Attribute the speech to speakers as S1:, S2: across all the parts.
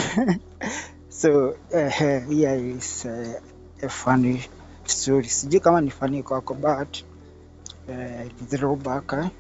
S1: so uh, here is uh, a funny story sijui kama ni funny kwako but uh, it's throwback eh?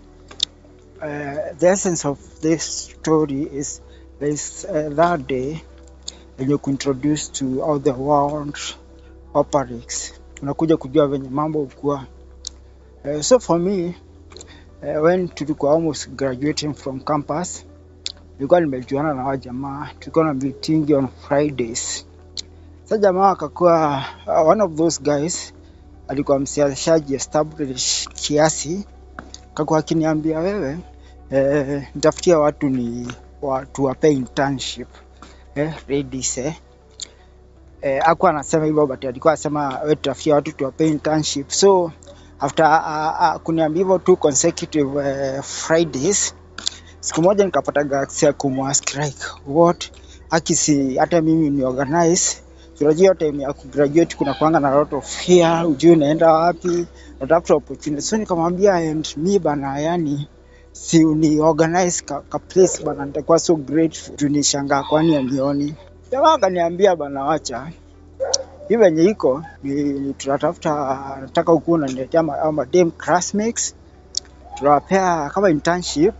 S1: uh, the essence of this story is is uh, that day when you introduced to how the world operates unakuja kujua venye mambo ukuwa uh, so for me uh, when tulikuwa almost graduating from campus nilikuwa nimejuana na wajamaa tulikuwa na meeting on fridays sa jamaa akakuwa uh, one of those guys alikuwa msiashaji established kiasi akakuwa akiniambia wewe eh, nitafutia watu ni watu wape internship eh, ladies eh. Eh, akuwa anasema hivyo but alikuwa anasema we tutafutia watu tuwape internship so after uh, uh, kuniambia hivyo two consecutive uh, fridays siku moja nikapata gaksi ya kumwask like what akisi hata mimi ni organize unajua time ya kugraduate kuna kuanga na lot of fear ujui unaenda wapi unatafuta opportunity so nikamwambia and me bana yani si uni organize ka, ka place bana nitakuwa so grateful juu nishangaa kwani anioni jamaa akaniambia bana wacha hii venye iko ni, ni tunatafuta nataka ukuwa unaniletea ma- hao madem classmates tunawapea kama internship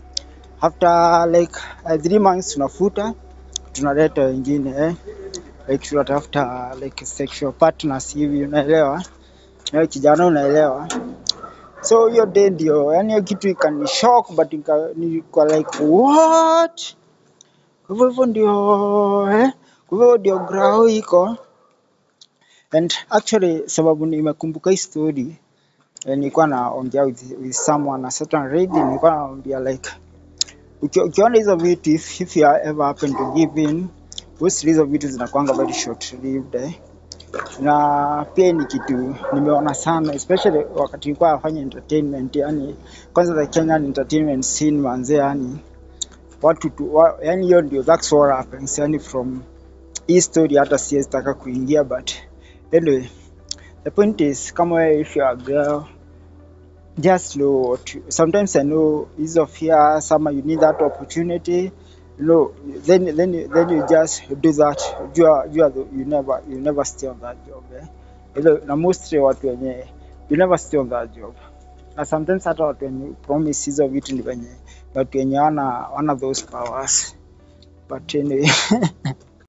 S1: after like uh, three months tunafuta tunaleta wengine eh? like tunatafuta like sexual partners hivi unaelewa eh, kijana unaelewa so hiyo day ndio yani hiyo kitu ikani shock but nika, nilikuwa like what kwa hivyo hivyo ndio eh? kwa hivyo ndio grau iko and actually sababu nimekumbuka hii story eh, nilikuwa naongea with, with someone a certain lady nilikuwa naambia like uki- ukiona hizo vitu if, if you are ever happen to give in most hizo vitu zinakuanga very short lived eh? na pia ni kitu nimeona sana especially wakati nilikuwa nafanya entertainment yani kwanza the Kenyan entertainment scene manze yani watu tu, wa, yani hiyo ndio that's what happens yani from hii story hata siwezi taka kuingia but anyway the point is kama wewe if you are a girl just know what you, sometimes I know hizo fear some you need that opportunity you know then then you- then you just do that you are, you, are the, you never you never stay on that job eh? Ile- na mostly watu wenye you never stay on that job na sometimes hata watu wenye promise hizo vitu ni wenye watu wenye wana wana those powers but anyway